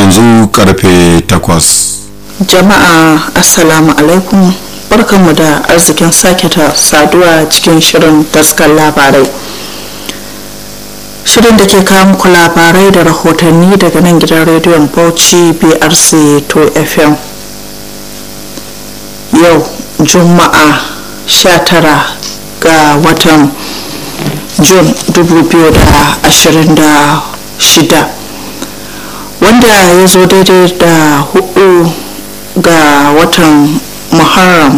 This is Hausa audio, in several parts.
yanzu karfe takwas jama'a assalamu alaikum barkanmu da arzikin sake ta saduwa cikin shirin taskar labarai shirin da ke kawo muku labarai da rahotanni daga nan gidan rediyon bauchi brc 2 fm yau juma'a 19 ga watan jun 2026 wanda ya zo daidai da hudu ga watan muharram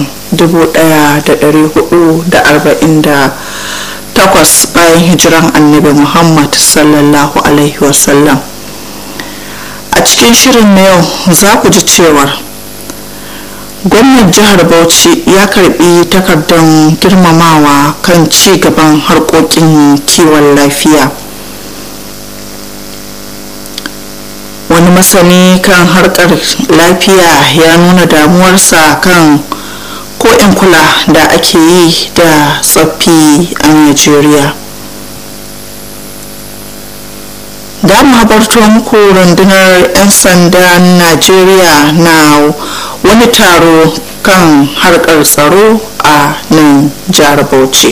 1448 bayan hijiran annabi muhammad sallallahu alaihi wasallam a cikin shirin na yau za ku ji cewar gwamnan jihar bauchi ya karbi takardar girmamawa kan ci gaban harkokin kiwon lafiya wani masani kan harkar lafiya ya nuna damuwarsa kan ko in kula da ake yi da tsaffi a nigeria da mu habarto muku rundunar 'yan sandan najeriya na wani taro kan harkar tsaro a nan jihar bauchi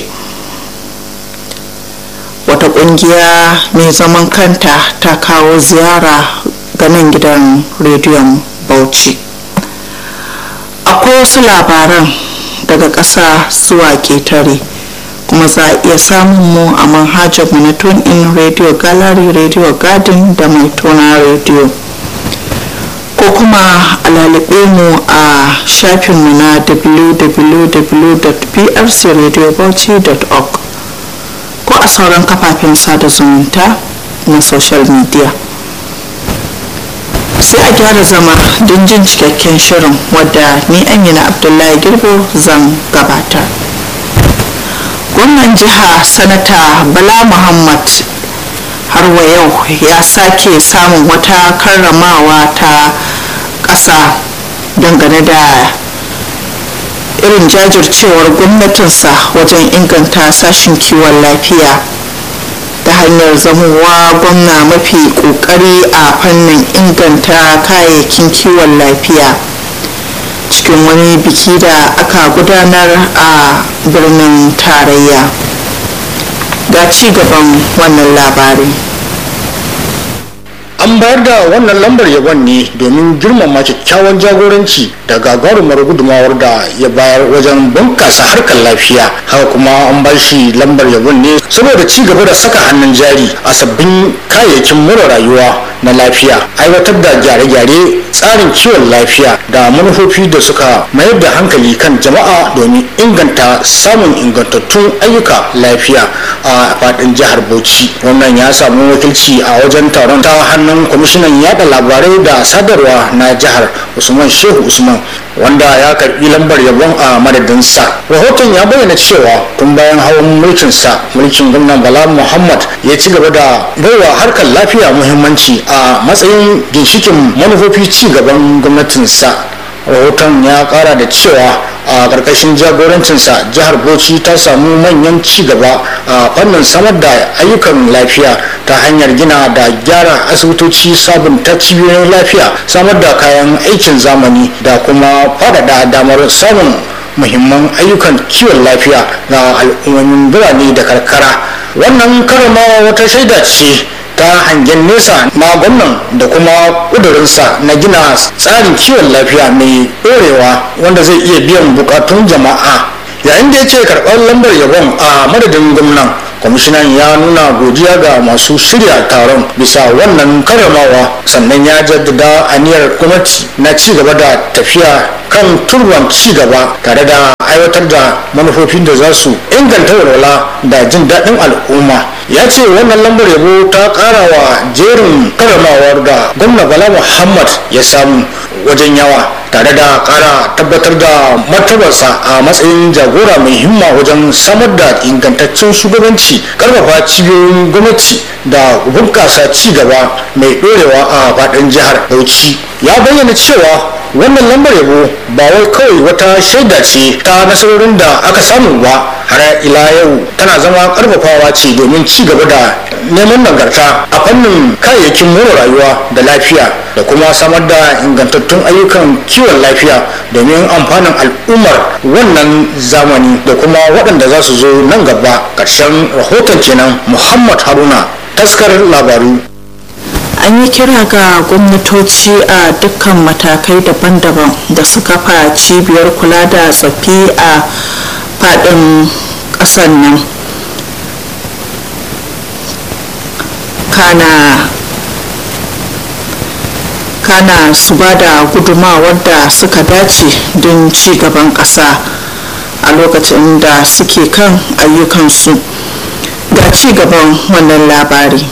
wata kungiya mai zaman kanta ta kawo ziyara ga nan gidan rediyon bauchi akwai wasu labaran daga ƙasa zuwa ƙetare kuma za a iya samun mu a manhajar mu na tune in radio gallery radio garden da mai tona radio ko kuma a lalube mu a shafinmu na www.prcradiobauchi.org ko a sauran kafafen sada zumunta na social media sai a gyara zama don jin cikakken shirin wadda ni amina abdullahi girbo zan gabatar gwamnan jiha sanata bala muhammad har wa yau ya sake samun wata karramawa ta ƙasa dangane da irin jajircewar gwamnatinsa wajen inganta sashen kiwon lafiya ta hanyar zamowa gwamna mafi kokari a fannin inganta kayayyakin kiwon lafiya cikin wani biki da aka gudanar a birnin tarayya ga ci gaban wannan labari an bayar da wannan lambar yabon ne domin girmama kyakkyawan jagoranci da gagarumar gudumawar da ya bayar wajen bunkasa harkar lafiya haka kuma an ba shi lambar yabon ne saboda ci gaba da saka hannun jari a sabbin kayayyakin mura rayuwa na lafiya aiwatar da gyare-gyare tsarin kiwon lafiya da manufofi da suka mayar da hankali kan jama'a domin inganta samun ingantattun ayyuka lafiya a faɗin jihar bauchi wannan ya samu wakilci a wajen taron ta hannun kwamishinan yada labarai da sadarwa na jihar usman shehu usman wanda ya karbi lambar yabon a madadinsa rahoton ya bayyana cewa tun bayan hawan mulkinsa mulkin gwamnan bala muhammad ya ci gaba da baiwa harkar lafiya muhimmanci a matsayin ginshikin manufofi ci gaban gwamnatinsa rahoton ya kara da cewa a ƙarƙashin jagorancinsa jihar bauchi ta samu manyan ci gaba a fannin samar da ayyukan lafiya ta hanyar gina da gyara asibitoci sabunta cibiyoyin lafiya samar da kayan aikin zamani da kuma faɗaɗa damar samun muhimman ayyukan kiwon lafiya ga al'ummomin birane da karkara wannan karamawa wata shaida ce ta hangen nesa na gwamnan da kuma ƙudurinsa na gina tsarin kiwon lafiya mai ɗorewa wanda zai iya biyan bukatun jama'a yayin da ya ce karɓar lambar yabon a madadin gwamnan kwamishinan ya nuna godiya ga masu shirya taron bisa wannan karramawa sannan ya jaddada aniyar gwamnati na ci gaba da tafiya kan turban ci gaba tare da aiwatar da manufofin da za su inganta walwala da jin daɗin al'umma ya ce wannan lambar yabo ta ƙara wa jerin karramawar da gwamna bala muhammad ya samu wajen yawa tare da ƙara tabbatar da martabarsa a matsayin jagora mai himma wajen samar da ingantaccen shugabanci karfafa cibiyoyin gwamnati da bunƙasa ci gaba mai ɗorewa a faɗin jihar bauchi ya bayyana cewa wannan lambar yabo ba wai kawai wata shaida ce ta nasarorin da aka samu ba har ila yau tana zama karfafawa ce domin ci gaba da neman nagarta a fannin kayayyakin more rayuwa da lafiya da kuma samar da ingantattun ayyukan kiwon lafiya domin amfanin al'ummar wannan zamani da kuma waɗanda za su zo nan gaba ƙarshen rahoton kenan muhammad haruna taskar labaru an yi kira ga gwamnatoci a dukkan matakai daban-daban da su kafa cibiyar kula da tsaffi a faɗin ƙasar nan kana kana su ba da gudumawar da suka dace don ci gaban ƙasa a lokacin da suke kan ayyukansu ga ci gaban wannan labari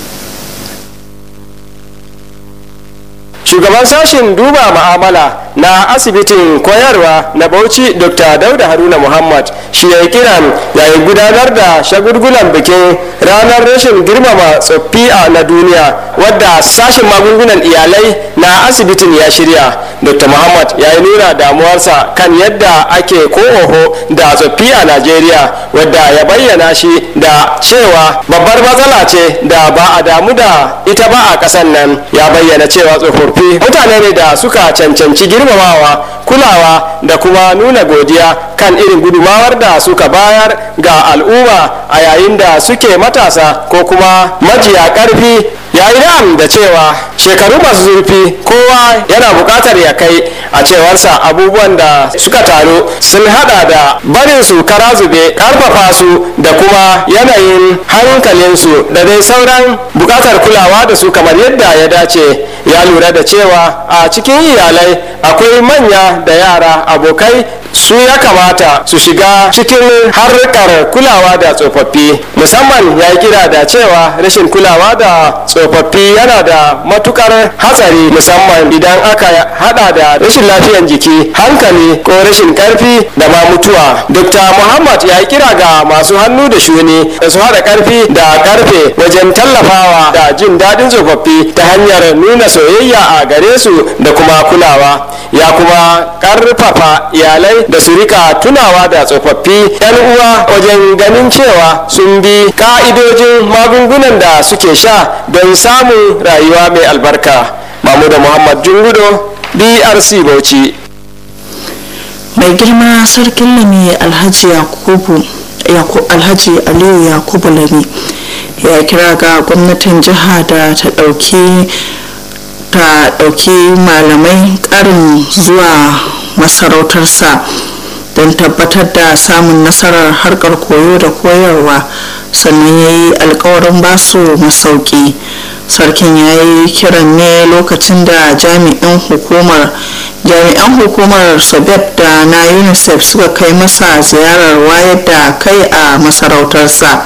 shugaban sashen duba ma'amala na asibitin koyarwa na bauchi dr dauda haruna muhammad shi ya yi kiran yayin gudanar da shagulgulan bikin ranar rashin girmama tsoffi a na duniya wadda sashen magungunan iyalai na asibitin ya shirya dr muhammad ya yi nuna damuwarsa kan yadda ake ko oho da tsoffi a najeriya wadda ya bayyana shi da cewa babbar matsala ce da ba a damu da ita ba a ƙasan nan ya bayyana cewa tsofaffi mutane ne da suka cancanci girmamawa kulawa da kuma nuna godiya kan irin gudumawar da suka bayar ga al'umma a yayin da suke matasa ko kuma majiya ƙarfi ya yi na'am da cewa shekaru masu zurfi kowa yana buƙatar ya kai a cewarsa abubuwan da suka taru sun hada da barin su kara zube ƙarfafa su da kuma yanayin hankalinsu da dai sauran buƙatar kulawa da su kamar yadda ya dace ya lura da cewa a cikin iyalai akwai manya da yara abokai su ya kamata su shiga cikin harkar kulawa da tsofaffi musamman ya kira da cewa rashin kulawa da tsofaffi yana da matukar hatsari musamman idan aka hada da rashin lafiyan jiki hankali ko rashin karfi da ma mutuwa dr muhammad ya kira ga masu hannu da shuni da su hada karfi da karfe wajen tallafawa da jin daɗin tsofaffi ta hanyar nuna soyayya a gare su da kuma kulawa ya kuma karfafa iyalai da su rika tunawa da tsofaffi yan uwa wajen ganin cewa sun bi ka'idojin magungunan da suke sha don samun rayuwa mai albarka mamuda muhammad jungudo drc bauchi mai girma sarkin lami alhaji yakubu alhaji aliyu yakubu lami ya kira ga gwamnatin jiha da ta ɗauki ta ɗauki malamai ƙarin zuwa masarautarsa don tabbatar da samun nasarar harkar koyo da koyarwa sannan ya yi alkawarin basu masauki sarkin ya yi kiran ne lokacin da jami'an hukumar jami'an hukumar sabeb da na unicef suka kai masa ziyarar wayar da kai a masarautarsa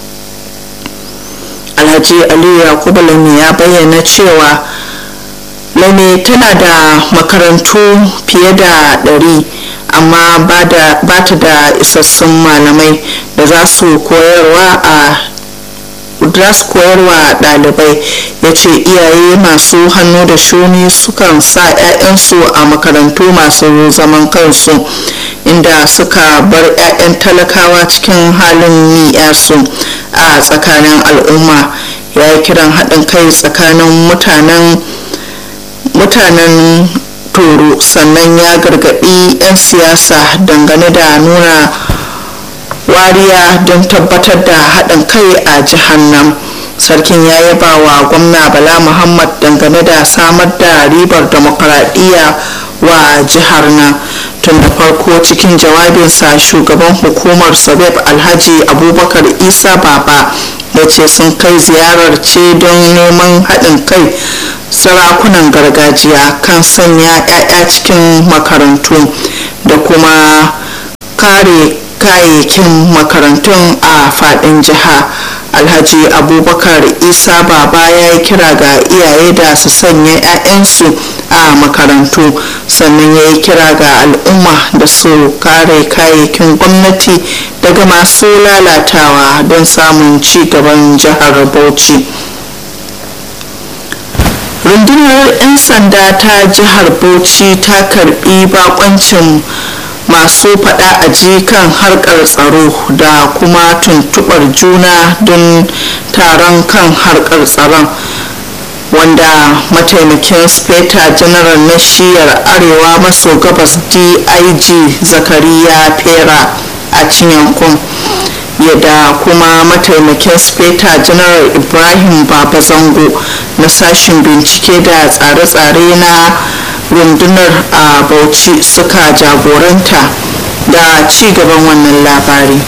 alhaji aliyu yakubu lami ya bayyana cewa lame tana da makarantu fiye da ɗari amma ba ta da isassun malamai da za su koyarwa a za su koyarwa ɗalibai ya ce iyaye masu hannu da shuni sukan sa 'ya'yansu a makarantu masu zaman kansu inda suka bar 'ya'yan talakawa cikin halin ni'yasu a tsakanin al'umma ya yi kiran haɗin kai tsakanin mutanen mutanen toro sannan ya gargaɗi 'yan siyasa dangane da nuna wariya don tabbatar da haɗin kai a jihar nan sarkin ya yaba wa gwamna bala muhammad dangane da samar da ribar demokaradiyya wa jihar nan tun da farko cikin jawabinsa shugaban hukumar sabeb alhaji abubakar isa baba ya ce sun kai ziyarar ce don neman haɗin kai sarakunan gargajiya kan sanya 'ya'ya cikin makarantu da kuma kare kayayyakin makarantun a faɗin jiha alhaji abubakar isa baba ya yi kira ga iyaye da su sanya 'ya'yansu a makarantu sannan ya yi kira ga al'umma da su kare kayayyakin gwamnati daga masu lalatawa don samun ci gaban jihar bauchi rundunar 'yan sanda ta jihar bauchi ta karbi bakoncin masu fada a ji kan harkar tsaro da kuma tuntubar juna don taron kan harkar tsaron wanda mataimakin speta general na shiyar arewa maso gabas dig zakariya fera a cinyankun yadda kuma mataimakin speta general ibrahim babazango na sashen bincike da tsare-tsare na rundunar a bauchi suka jagoranta da ci gaban wannan labari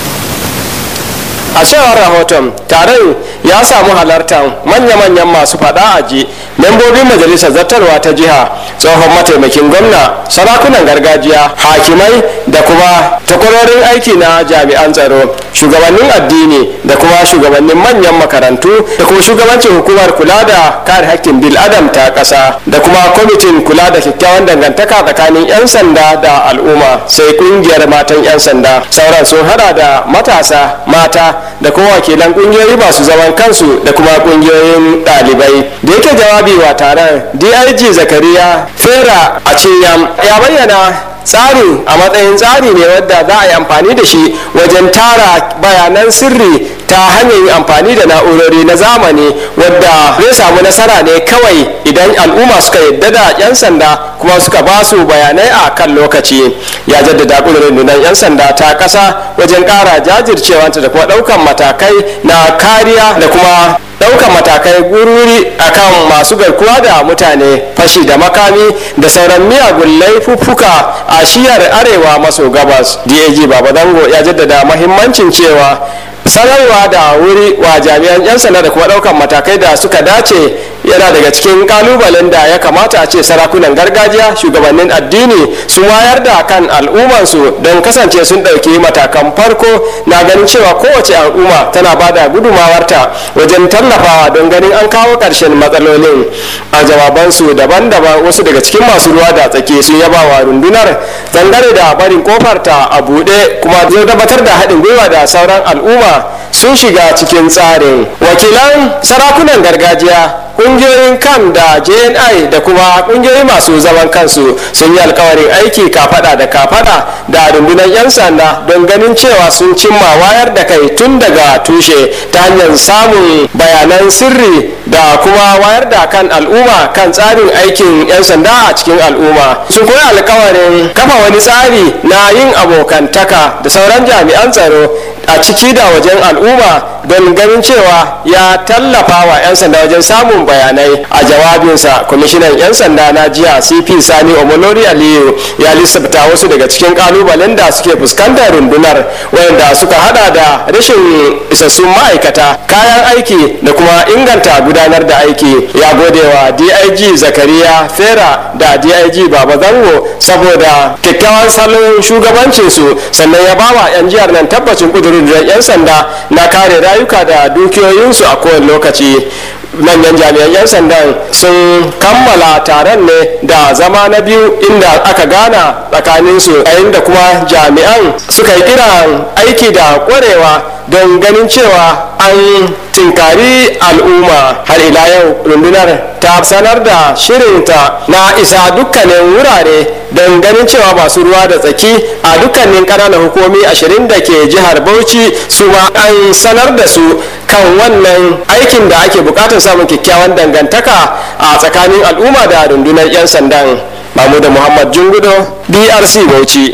a cewar rahoton taron ya samu halartar manya-manyan masu fada a ji membobin majalisar zartarwa ta jiha tsohon mataimakin gwamna sarakunan gargajiya hakimai da kuma takwarorin aiki na jami'an tsaro shugabannin addini da kuma shugabannin manyan makarantu da kuma shugabancin hukumar kula da kare hakkin bil adam ta ƙasa da kuma kwamitin kula da kyakkyawan dangantaka tsakanin 'yan sanda da al'umma sai kungiyar matan 'yan sanda sauran sun hada da matasa mata da kuma wakilan kungiyoyi masu zaman kansu da kuma kungiyoyin ɗalibai da yake jawabi wa taron dig zakariya fera a cinyam ya bayyana tsari a matsayin tsari ne wadda za a yi amfani da shi wajen tara bayanan sirri ta hanyar yin amfani da na'urori na zamani wadda zai samu nasara ne kawai idan al'umma suka yadda da 'yan sanda kuma suka ba su bayanai a kan lokaci ya jaddada ƙudurin rundunar 'yan sanda ta ƙasa wajen ƙara jajircewanta da kuma ɗaukan matakai na kariya da kuma ɗaukan matakai gururi akan masu garkuwa da mutane fashi da makami da sauran miyagun laifuffuka a shiyar arewa maso gabas dag baba dango ya jaddada mahimmancin cewa sanarwa da wuri wa jami'an 'yan sanda da kuma ɗaukan matakai da suka dace yana daga cikin kalubalen da ya kamata a ce sarakunan gargajiya shugabannin addini su wayar da kan al'ummansu don kasance sun ɗauki matakan farko na ganin cewa kowace al'umma tana ba da gudumawarta wajen tallafawa don ganin an kawo ƙarshen matsalolin a jawabansu daban-daban wasu daga cikin masu ruwa da tsaki sun yaba wa rundunar dangane da barin kofarta a buɗe kuma zai tabbatar da haɗin gwiwa da sauran al'umma sun shiga cikin tsarin wakilan sarakunan gargajiya kungiyoyin kam da jni da kuma kungiyoyi masu zaman kansu sun yi alkawarin aiki kafada da kafada da rundunar 'yan sanda don ganin cewa sun cimma wayar da kai tun daga tushe ta hanyar samun bayanan sirri da kuma wayar da kan al'umma kan tsarin aikin 'yan sanda a cikin al'umma sun koyi alkawarin kafa wani tsari na yin abokantaka da sauran jami'an tsaro a ciki da wajen al'umma don ganin cewa ya tallafa wa 'yan sanda wajen samun bayanai a jawabinsa kwamishinan 'yan sanda na jiya cp sani omolori aliyu ya lissafta wasu daga cikin kalubalen da suke fuskantar rundunar wayanda suka hada da rashin isassun ma'aikata kayan aiki da kuma inganta gudanar da aiki ya gode wa dig zakariya fera da dig baba zango saboda kyakkyawan salon shugabancinsu sannan ya bawa 'yan jihar nan tabbacin kudurin da 'yan sanda na kare rayuka da dukiyoyinsu a kowane lokaci manyan jami'an 'yan sandan sun kammala taron ne da zama na biyu inda aka gana tsakaninsu yayin da kuma jami'an suka yi kiran aiki da kwarewa don ganin cewa an tinkari al'umma har ila yau rundunar ta sanar da shirinta na isa dukkanin wurare don ganin cewa masu ruwa da tsaki a dukkanin ƙananan hukumi ashirin da ke jihar bauchi su ma an sanar da su kan wannan aikin da ake bukatar samun kyakkyawan dangantaka a tsakanin al'umma da rundunar 'yan sandan mamuda muhammad jungudo brc bauchi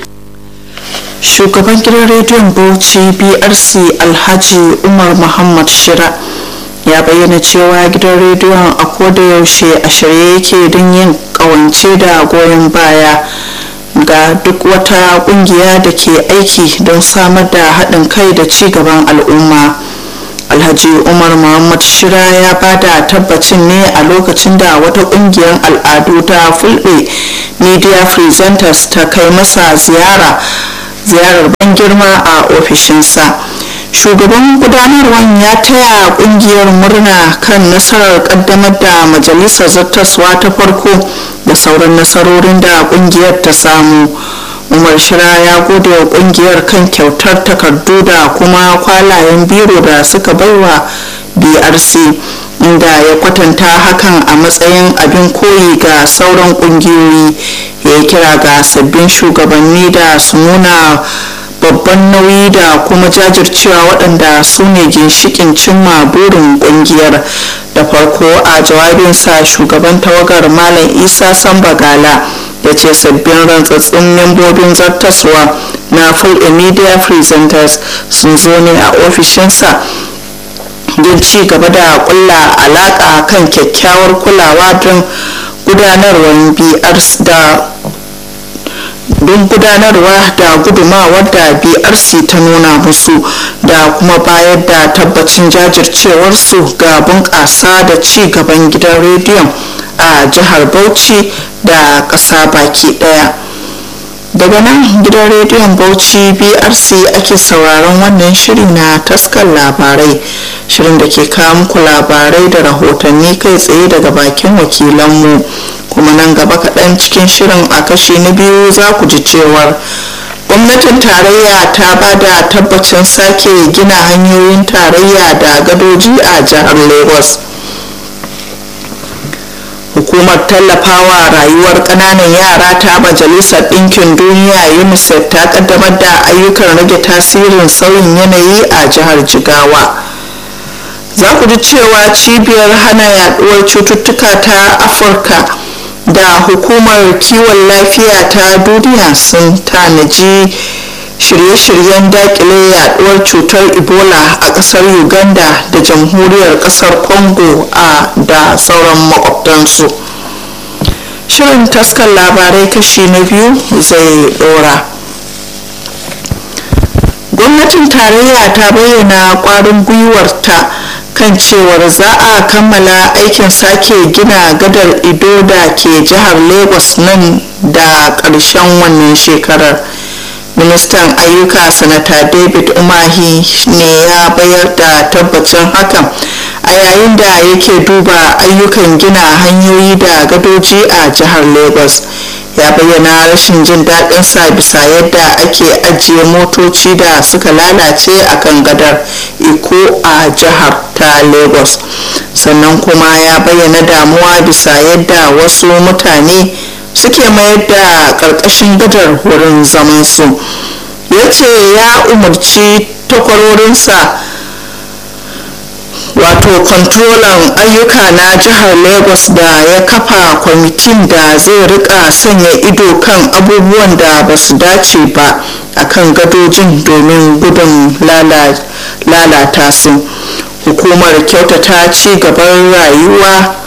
shugaban gidan rediyon bauchi brc alhaji umar muhammad shira ya bayyana cewa gidan rediyon a koda yaushe a shirye yake don yin kawance da goyon baya ga duk wata kungiya da ke aiki don samar da haɗin kai da ci gaban al'umma alhaji umar muhammad shira ya bada tabbacin ne a lokacin da wata kungiyar al'adu ta fulbe media presenters ta kai masa ziyara ziyarar ban girma a ofishinsa shugaban gudanarwar ya taya kungiyar murna kan nasarar kaddamar da majalisar zartaswa ta farko da sauran nasarorin da kungiyar ta samu umar shira ya gode wa kungiyar kan kyautar takardu da kuma kwalayen biro da suka baiwa brc inda ya kwatanta hakan a matsayin abin koyi ga sauran kungiyoyi ya kira ga sabbin shugabanni da su nuna babban nauyi da kuma jajircewa waɗanda su ne ginshikin cimma burin ƙungiyar da farko a jawabinsa shugaban tawagar malam isa sambagala ya ce sabbin rantsatsun membobin zartaswa na full media presenters sun zo ne a ofishinsa don ci gaba da kulla alaka kan kyakkyawar kulawa don gudanarwar brc da don gudanarwa da gudumawar da brc ta nuna musu da kuma bayar da tabbacin jajircewarsu ga bunƙasa da ci gaban gidan rediyon a jihar bauchi da ƙasa baki ɗaya daga nan gidan rediyon bauchi brc ake sauraron wannan shiri na taskar labarai shirin da ke kawo muku labarai da rahotanni kai tsaye daga bakin wakilanmu kuma nan gaba kaɗan cikin shirin a kashi na biyu za ku ji cewar gwamnatin tarayya ta ba da tabbacin sake gina hanyoyin tarayya da gadoji a jihar lagos hukumar tallafawa rayuwar ƙananan yara ta majalisar ɗinkin duniya unicef ta kaddamar da ayyukan rage tasirin sauyin yanayi a jihar jigawa za ku ji cewa cibiyar hana yaduwar cututtuka ta afirka da hukumar kiwon lafiya ta duniya sun tanaji shirye-shiryen dakile yaduwar cutar ebola a kasar uganda da jamhuriyar kasar congo a da sauran makwabtansu shirin taskar labarai kashi na biyu zai dora gwamnatin tarayya ta bayyana kwarin gwiwarta kan cewar za a kammala aikin sake gina gadar ido da ke jihar lagos nan da ƙarshen wannan shekarar ministan ayyuka sanata david umahi ne ya bayar da tabbacin hakan a yayin da yake duba ayyukan gina hanyoyi da gadoji a jihar lagos ya bayyana rashin jin daɗinsa bisa yadda ake ajiye motoci da suka lalace a kan gadar iko a jihar ta lagos sannan kuma ya bayyana damuwa bisa yadda wasu mutane suke mayar da ƙarƙashin gadar wurin zamansu ya ce ya umarci takwarorinsa wato kwantrolan ayyuka na jihar lagos da ya kafa kwamitin da zai rika sanya ido kan abubuwan da ba su dace ba a kan gadojin domin gudun lalata su hukumar kyautata ci gaban rayuwa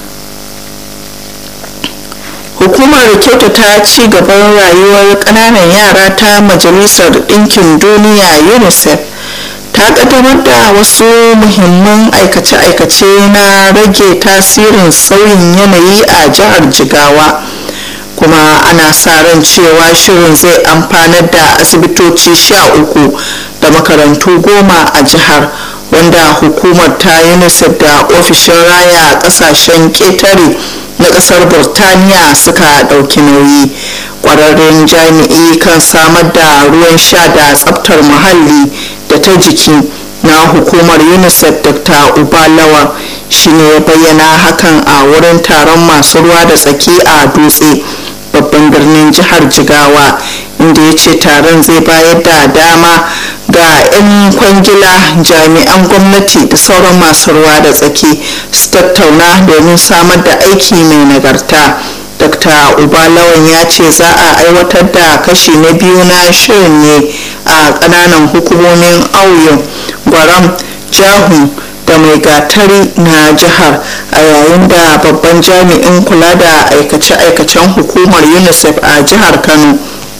hukumar kyautata ci gaban rayuwar kananan yara ta majalisar ɗinkin duniya unicef ta kaddamar da wasu muhimman aikace-aikace na rage tasirin sauyin yanayi a jihar jigawa kuma ana sa ran cewa shirin zai amfanar da asibitoci sha uku da makarantu goma a jihar wanda hukumar ta unicef da ofishin raya kasashen ketare na kasar burtaniya suka dauki nauyi kwararren jami'i kan samar da ruwan sha da tsabtar muhalli da ta jiki na hukumar unicef dr ubalawa shine ya bayyana hakan a wurin taron masu ruwa da tsaki a dutse babban birnin jihar jigawa inda ya ce taron zai bayar da dama ga 'yan kwangila jami'an gwamnati da sauran masu ruwa da tsaki su tattauna domin samar da aiki mai nagarta dr ubalawan ya ce za a aiwatar da kashi na biyu na shirin ne a kananan hukumomin auyo gwaram jahu da mai gatari na jihar a yayin da babban jami'in kula da aikace-aikacen hukumar unicef a jihar kano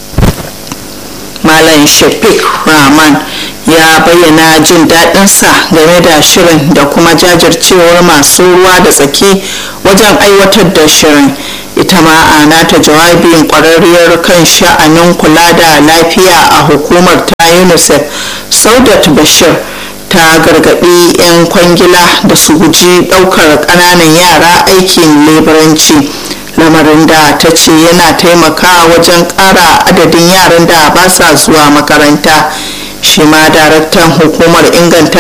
malam shafiq rahman ya bayyana jin daɗinsa game da shirin da kuma jajircewar masu ruwa da tsaki wajen aiwatar da shirin ita ma a nata jawabin kwararriyar kan sha'anin kula da lafiya a hukumar ta unicef saudat bashir ta gargaɗi 'yan kwangila da su guji ɗaukar ƙananan yara aikin leburanci lamarin da ta ce yana taimakawa wajen ƙara adadin yaran da ba sa zuwa makaranta shi ma daraktan hukumar inganta